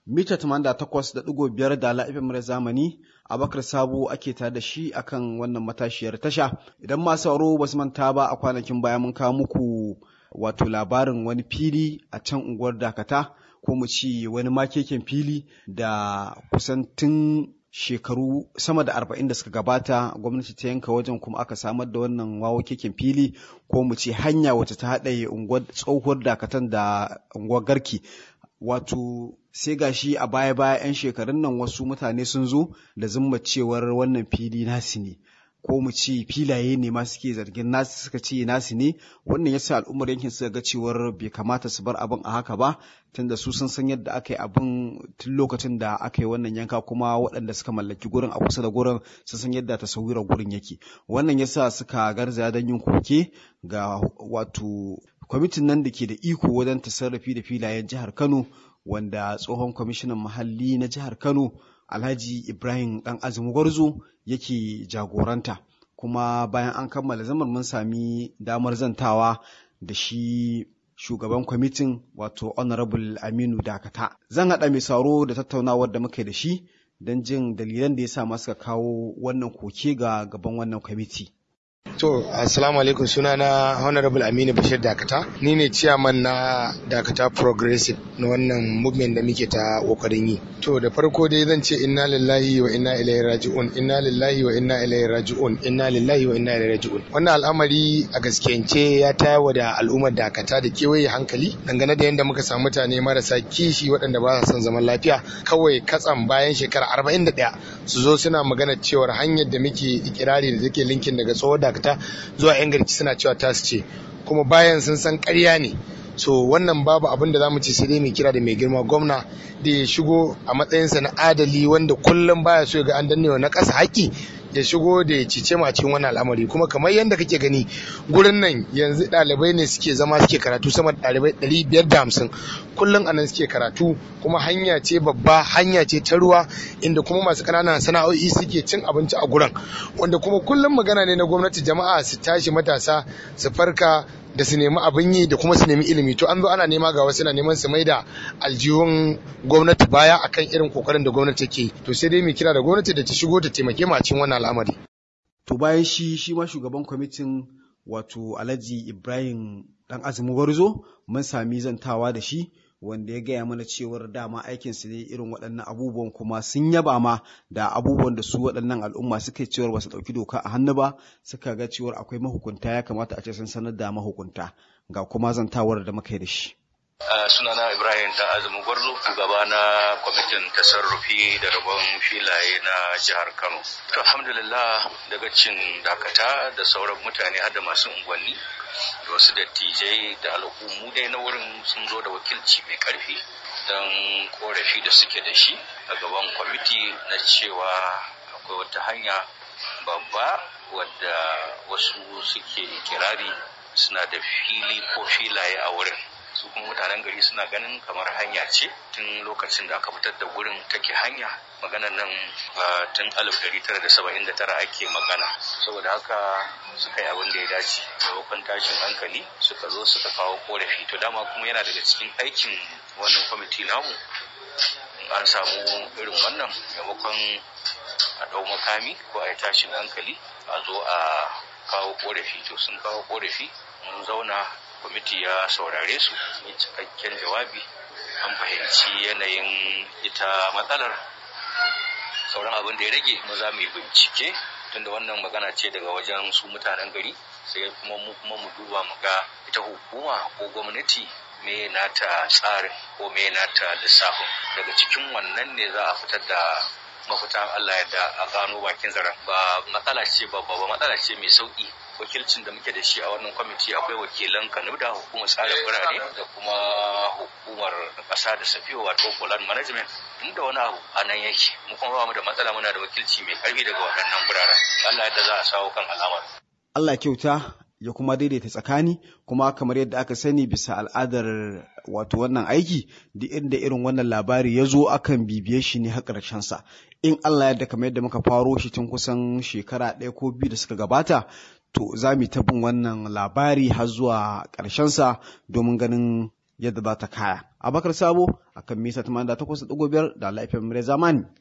mita 88.5 da la'ifin mura zamani abakar sabo ake tare da shi akan wannan matashiyar tasha idan masu sauro ba su manta ba a kwanakin baya mun kawo muku wato labarin wani fili a can unguwar dakata ko mu ci wani makeken fili da kusan tun shekaru sama da arba'in da suka gabata gwamnati ta yanka wajen kuma aka samar da wannan wawo keken fili ko mu ce hanya wacce ta haɗa unguwar tsohuwar dakatan da unguwar garki wato sai gashi a baya baya 'yan shekarun nan wasu mutane sun zo da zumma cewar wannan fili nasu ne ko mu ce filaye ne ma suke zargin nasu suka ce nasu ne wannan yasa al'ummar yankin suka ga cewar bai kamata su bar abin a haka ba tunda su sun san yadda aka yi abin tun lokacin da aka yi wannan yanka kuma waɗanda suka mallaki gurin a kusa da gurin sun san yadda tasawirar gurin yake wannan yasa suka garzaya don yin koke ga wato kwamitin nan da ke da iko wajen tasarrafi da filayen jihar Kano wanda tsohon kwamishinan muhalli na jihar Kano Alhaji Ibrahim Dan Azumi Gwarzo yake jagoranta kuma bayan an kammala zaman mun sami damar zantawa da shi shugaban kwamitin wato honorable Aminu Dakata zan haɗa mai sauro da tattaunawar da muka da shi don jin dalilan da ya sa suka kawo wannan koke ga gaban wannan kwamiti. To, assalamu alaikum suna na Honorable Aminu Bashir Dakata. Ni ne ciyaman na Dakata Progressive na wannan movement da muke ta kokarin yi. To, da farko dai zan ce inna lillahi wa inna ilaihi raji'un, inna lillahi wa inna ilaihi raji'un, inna lillahi wa inna ilaihi raji'un. Wannan al'amari a gaskiyance ya tayawa da al'ummar Dakata da kewaye hankali dangane da yadda muka samu mutane marasa kishi waɗanda ba sa son zaman lafiya kawai katsam bayan shekara arba'in da ɗaya su zo suna magana cewar hanyar da muke ikirari da take linkin daga tsohon dakata zuwa yan garki suna cewa tasu ce kuma bayan sun san karya ne so wannan babu abin da za mu ce sai dai mai kira da mai girma gwamna da ya shigo a matsayinsa na adali wanda kullum baya so ga an dannewa na ƙasa haƙƙi ya shigo da ya cice mu a cikin wannan al'amari kuma kamar yadda kake gani gurin nan yanzu ɗalibai ne suke zama suke karatu sama da ɗalibai ɗari biyar da hamsin kullum anan suke karatu kuma hanya ce babba hanya ce ta ruwa inda kuma masu ƙananan sana'o'i suke cin abinci a gurin wanda kuma kullum magana ne na gwamnati jama'a su tashi matasa su farka da su nemi abin yi da kuma su nemi ilimi to an zo ana nema ga wasu na neman su mai da aljihun gwamnati baya akan irin kokarin da gwamnati take to sai dai mu kira da gwamnati da ta shigo ta taimake mu a cikin wannan al'amari to bayan shi shi ma shugaban kwamitin wato Alhaji Ibrahim dan Azumi Gwarzo mun sami zantawa da shi wanda ya gaya mana cewar dama aikinsu ne irin waɗannan abubuwan kuma sun yaba ma da abubuwan da su waɗannan al'umma suka cewar ba su ɗauki doka a hannu ba suka ga cewar akwai mahukunta ya kamata a ce sun sanar da mahukunta ga kuma zantawar da muka yi da shi. sunana ibrahim da azumi gwarzo shugaba na kwamitin tasarrufi da rabon filaye na jihar kano to alhamdulillah daga cin dakata da sauran mutane har da masu unguwanni da wasu dattijai da al'ummu dai na wurin sun zo da wakilci mai karfi don korafi da suke da shi a gaban kwamiti na cewa akwai wata hanya babba wadda wasu suke kirari suna da fili ko filaye a wurin su kuma mutanen gari suna ganin kamar hanya ce tun lokacin da aka fitar da wurin take hanya maganan nan tun 1979 ake magana saboda haka suka yi abin da ya dace maimakon tashin hankali suka zo suka kawo korafi to dama kuma yana daga cikin aikin wannan kwamiti namu an samu irin wannan maimakon a ɗau makami ko a yi tashin hankali a zo a kawo korafi to sun kawo korafi mun zauna kwamiti ya saurare su yi cikakken jawabi an fahimci yanayin ita matsalar sauran abin da ya rage mu za mu yi bincike tunda wannan magana ce daga wajen su mutanen gari sai kuma mu kuma mu duba mu ga ita hukuma ko gwamnati me nata tsarin ko me nata lissafin daga cikin wannan ne za a fitar da mafita Allah yadda a gano bakin zaren ba matsala ce ba ba matsala ce mai sauki wakilcin da muke da shi a wannan kwamiti akwai wakilan kanuda hukumar tsarin birane da kuma hukumar kasa da safiyo wato poland management inda wani abu a nan yake mu kuma ba mu da matsala muna da wakilci mai karfi daga waɗannan biraren Allah yadda za a sawo kan al'amar Allah kyauta ya kuma daidaita tsakani kuma kamar yadda aka sani bisa al'adar wato wannan aiki duk inda irin wannan labari ya zo akan bibiye shi ne har sa in Allah yadda kamar yadda muka faro shi tun kusan shekara ɗaya ko biyu da suka gabata to za mu ta bin wannan labari har zuwa sa domin ganin yadda za ta kaya. Abakar Sabo akan misa 88.5 da laifin zamani.